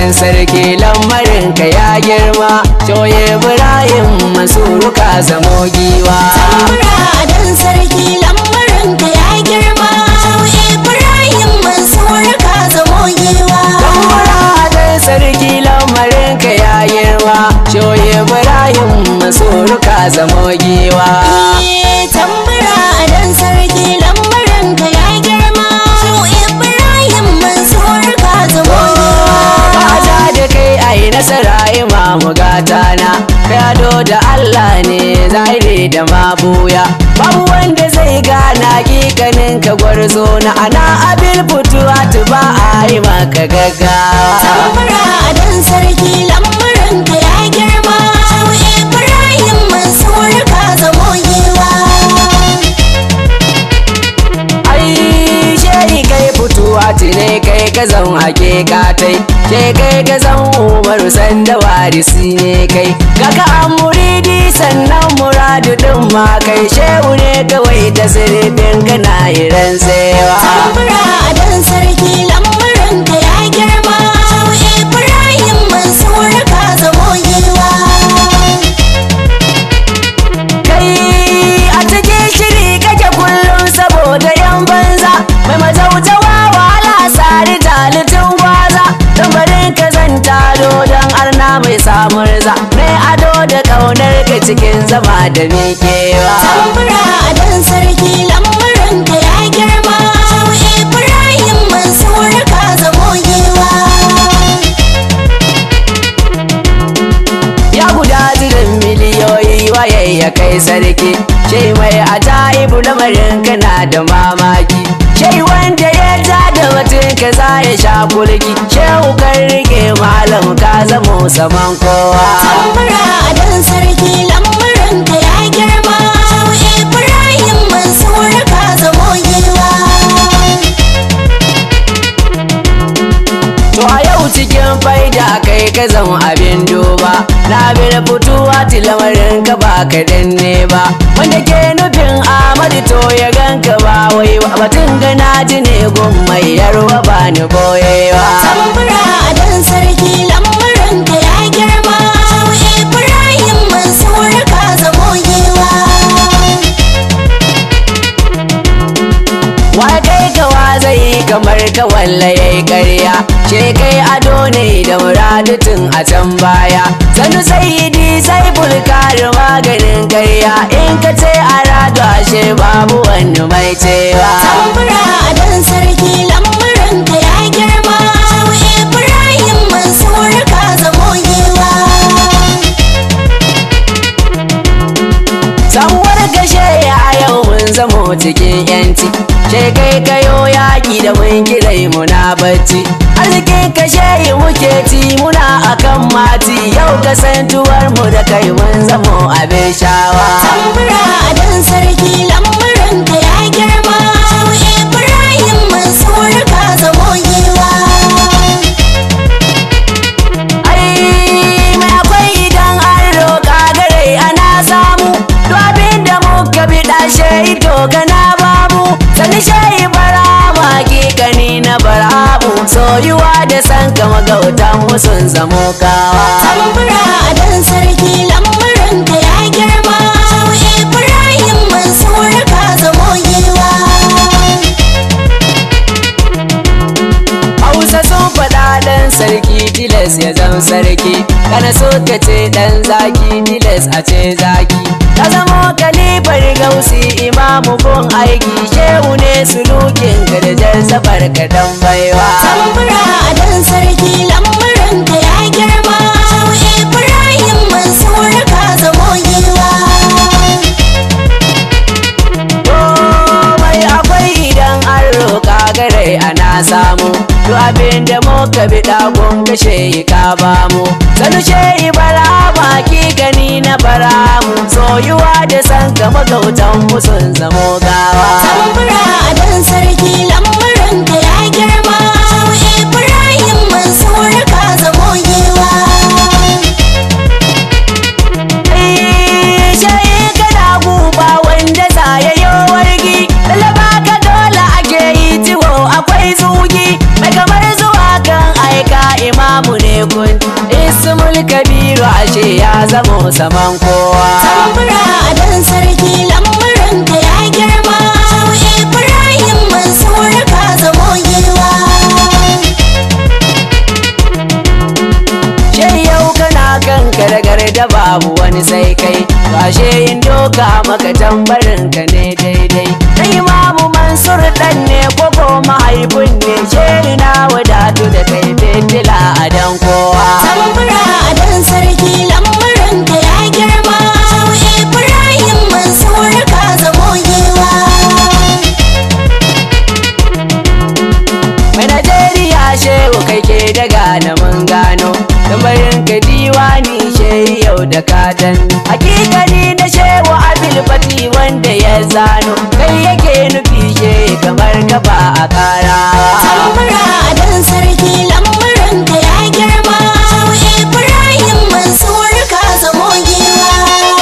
dan sarki lamarin ka ya girma shoye ibrahim masuru ka zamo giwa tambura dan sarki lamarin ka ya girma ibrahim mansur ka zamo giwa tambura dan sarki lamarin ka ya girma shoye ibrahim masuru ka zamo giwa Eh, tambura dan sarki lamarin ka ya girma ibrahim mansur ka zamo giwa Baja da kai ai nasara imamu gata na Kado da Allah ne zahiri da mabuya Babu wanda zai gana kikanin ka gwarzo na ana abin fituwa ba a yi maka gaggawa tambura dan sarki lamarin ka ya girma ibrahim mansur ka zamo giwa ai shehi kai fituwa tune kai ka zan hakika tai ke kai ka zan umaru sanda warisi ne kai kaka an muridi sannan muradu din ma kai shehu ne kawai ta sirfin kana iran tsewa tambura dan sarki lamarin ka ya girma ibrahim mansur ka zamo giwa kai a cikin shiri kake kullum saboda yan banza mai mazautawa wahala sari talitin gwaza tambarin ka zan tado don arna mai samun za mai ado da kaunar ka cikin zama da miƙewa tambura dan sarki lamarin ka ya girma ibrahim mansur ka zamo giwa ya guda zirin miliyoyi waye ya kai sarki shai mai ajaibu lamarin kana da mamaki shai wanda ya ja da batun ka za ya sha kulki shehu kan rike malam ka zamo saman kowa tambura dan sarki lamarin ka ya girma ibrahim mansur ka zamo giwa to a yau cikin faida kai ka zama abin duba na bil fituwa lamarin ka ba kaɗan ne ba wanda ke nufin amadu to ya ganka ba wai ba batun gana ji ne gun mai yarwa ba ni boyewa tambura dan sarki lamarin ka ya girma ibrahim mansur ka zamo giwa wa kai kawa zai kamar ka walla yayi ƙarya ce kai ado ne da muradutun a can baya sanu sayidi sai bulkari maganin ƙarya in ka ce a rado ashe babu wani mai cewa tambura dan sarki lamarin ka ya girma ibrahim mansur ka zamo giwa samuwar gashe ya yau mun zamo cikin yanci ce kai kayo yaƙi da mun kirai muna bacci arzikin kashe yi muke ci muna akan mati yau kasantuwar mu da kai mun zamo abin shawa tambura dan sarki lamarin ka ya girma ibrahim mansur ka zamo giwa ai mai akwai idan an roƙa gare ana samu duk abin da muka bi ɗashe ito gana babu sani shayi bara hakikani na barabu soyuwa da san kama gautan mu sun zamo kawa tambura dan sarki lamarin ka ya girma ibrahim mansur ka zamo giwa hausa sun faɗa ɗan sarki tilas ya zam sarki kana so ka ce ɗan zaki tilas a ce zaki ka zamo kalifar gausi imamu gun aiki shehu ne sulukin garjar safar ka dan baiwa tambura dan sarki lamarin ka ya girma ibrahim mansur ka zamo giwa komai akwai idan an roƙa gare ana samu duk abin da muka bi ɗagon kashe ka bamu sanu shehi bara baki gani na bara mu soyuwa da san kama gautan mu sun zamo gawa tambura dan sarki lamarin ka ya girma ibrahim mansur ka zamo giwa shayi kana guba wanda za ya yi wargi lalaba ka dole ake yi ciwo akwai zugi mai kamar zuwa kan aika imamu ne saman kowa tambura dan sarki lamuranka ya girma Shehu Ibrahim Mansur ka zamo giwa She yau kana kan karagar da babu wani sai kai Gashe in doka maka tambarin ka ne daidai Na imamu Mansur dan ne koko mahaifin ne She na wadatu da kai fitila a dan kowa tambura dan sarki lamuranka ya girma Shehu Ibrahim Mansur ka zamo giwa Mai Najeriya shehu kai ke daga na mun gano Tambarin ka diwani shehu yau da kadan Hakikani na shehu abil fati wanda ya zano Kai yake nufi shehu kamar gaba a kara tambura dan sarki lamuranka ya girma Shehu Ibrahim Mansur ka zamo giwa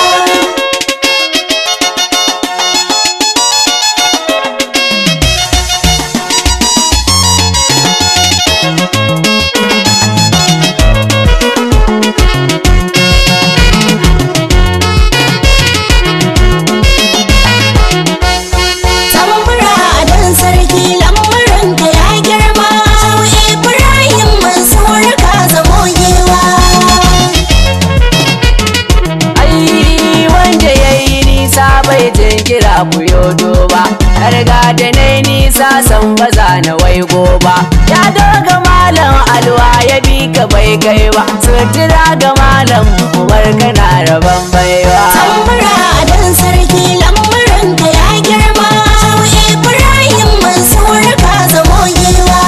tambura dan sarki lamuranka ya girma Shehu Ibrahim Mansur ka zamo giwa Ai wanda ya yi nisa bai jinkira ku yodo ba Na riga da na yi nisa san baza na waigo ba Ya doga malam alwa ya bi ka bai kai ba Sutura ga malam umar kana rabon baiwa tambura dan sarki lamuranka ya girma Shehu Ibrahim Mansur ka zamo giwa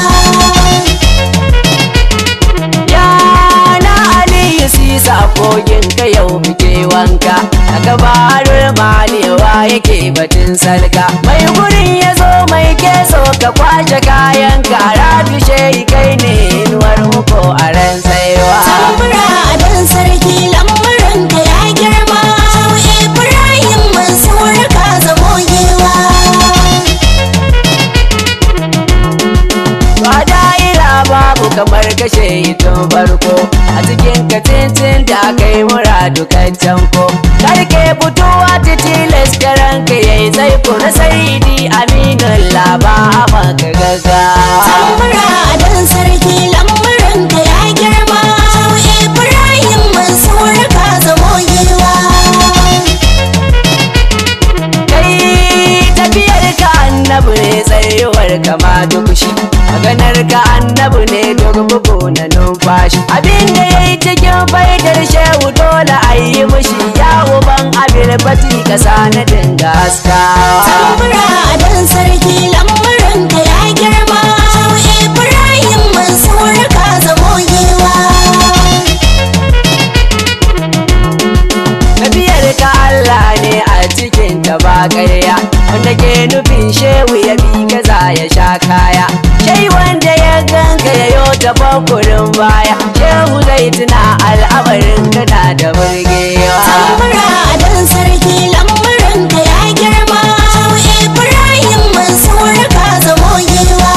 Ya na Aliyu sisa kogin ka yau muke wanka A gabarul malewa yake batun salka Mai gurin ya zo mai keso ka kwace kayan ka Rabi shehi kai ne inuwar muko a ran saiwa tambura dan sarki lamuranka ya girma Shehu Ibrahim Mansur ka zamo giwa Ba da'ira babu kamar kashe tun farko A cikin katincin da kai muradu kan canko Karke fitowa ta tilas da ranka yayi tsaiko na saidi aminun laba a maka gaggawa tambura dan sarki lamuranka ya girma Shehu Ibrahim Mansur ka zamo giwa kai tafiyar ka annabi ne tsayuwar ka ma duk shi maganar ka annabi ne duk bugu na numfashi abin da ya yi cikin faidar shehu dole a yi mushi ya uban abin fati ka na dinga haskawa tambura dan sarki lamuranka ya girma Shehu Ibrahim Mansur ka zamo giwa tafiyar ka Allah ne a cikin ta ba ƙarya wanda ke nufin shehu ya bi gaza ya sha kaya shai wanda ya ganka ya yo tafakurin baya shehu zai tuna al'amarin kana da burgewa tambura dan sarki lamuranka ya girma Shehu Ibrahim Mansur ka zamo giwa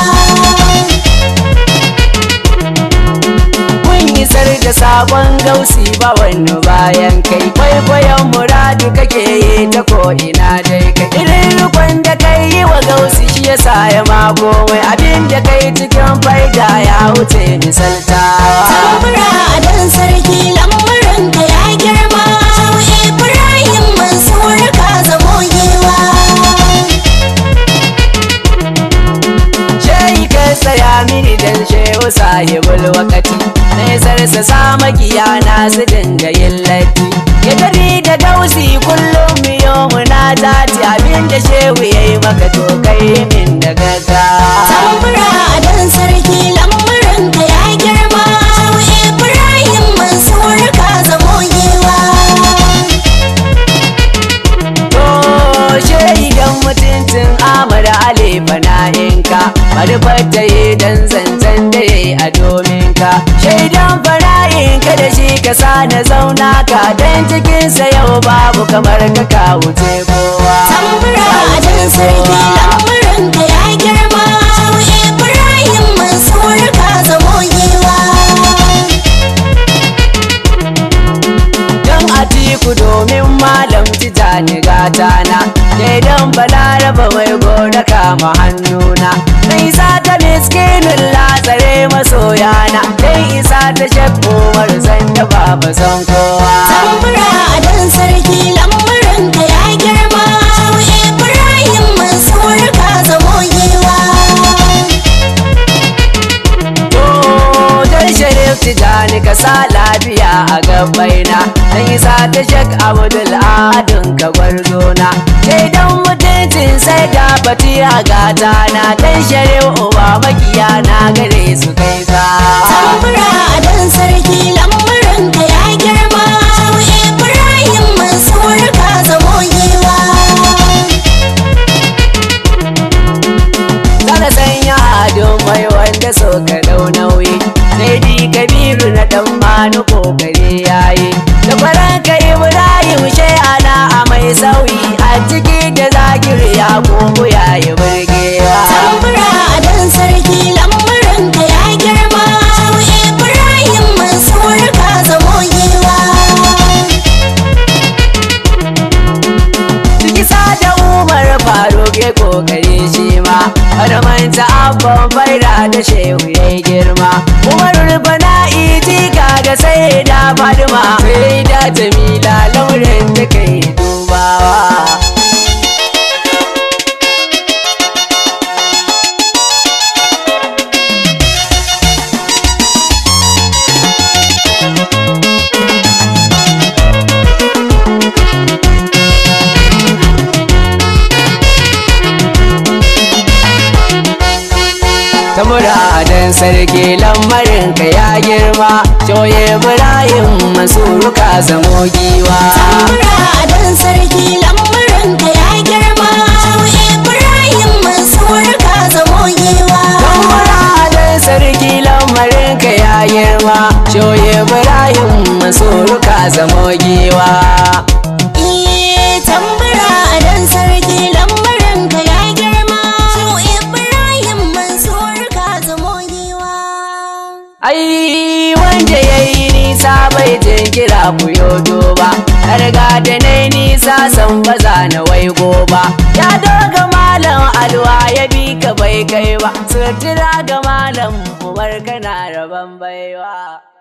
mun isar da sabon gausi ba wani bayan kai kwaikwayon muradu kake yi ta ko'ina dai kai irin rikon da kai yi wa gausi shi yasa ya mako mai abin da kai cikin faida ya wuce misaltawa tambura dan sarki lamuranka ya girma Shehu Ibrahim Mansur ka zamo giwa Shehi ka tsaya mini dan shehu sahibul wakati Nesarsa sa makiya na su dinga yin latti Ya gari da gausi kullum miyo muna zati abin da shehu ya yi maka to kai min da gaggawa tambura dan sarki lamuranka ya girma Shehu Ibrahim Mansur ka zamo giwa To shehi dan mutuncin Ahmad Ali fana'inka Bari fata yi dan zancen da ya yi a domin ka Shaidan fana'inka da shi ka sa na zauna ka Dan cikinsa yau babu kamar ka ka wuce kowa tambura Ka wuce dan sarki kowa. lamuranka ya girma Shehu Ibrahim Mansur ka zamo giwa balaraba mai gona kama hannuna na isa ta miskinin latsare masoyana dan isa ta shakkomar zan da baba san kowa tambura a dan sarki lamarin ka ya girma Shehu Ibrahim Mansur ka zamo giwa to dan sharif tijani ka sa lafiya a gabaina dan isa ta shak abdul adun ka gwarzona shaidan mutuncin sai da fatiha gata na dan sharif uba makiya na gare su kai sa tambura a dan sarki lamarin ka ya girma Shehu Ibrahim Mansur ka zamo giwa Zana sanya adon mai wanda so ka dau nauyi sai di kabiru na dan manu kokari yayi da faranka ibrahim shai ana a mai sauyi a ciki da zakir ya kogo yayi burgewa tambura a dan sarki lamarin ka ya girma Shehu Ibrahim Mansur ka zamo giwa ciki da umar faruk ya kokari shi ma har manta abban faira da shehu ya girma umar rubana iti kaga sai da fadima sai da jamila lauren da kai dubawa ta muradan sarki lamarin ka ya girma shoye ibrahim masuru ka zamo giwa tambura a dan sarki lamarin ka ya girma Shehu Ibrahim Mansur ka zamo giwa ta muradan sarki lamarin ka ya girma shoye ibrahim masuru ka zamo giwa Iye tambura a dan sarki lamarin ka ya girma Shehu Ibrahim Mansur ka zamo giwa ai wanda ya yi nisa bai jinkira ku yodo ba riga da na yi nisa san baza na waigo ba ya doga malam alwa ya bi ka bai kai ba sutura ga malam ubar kana rabon baiwa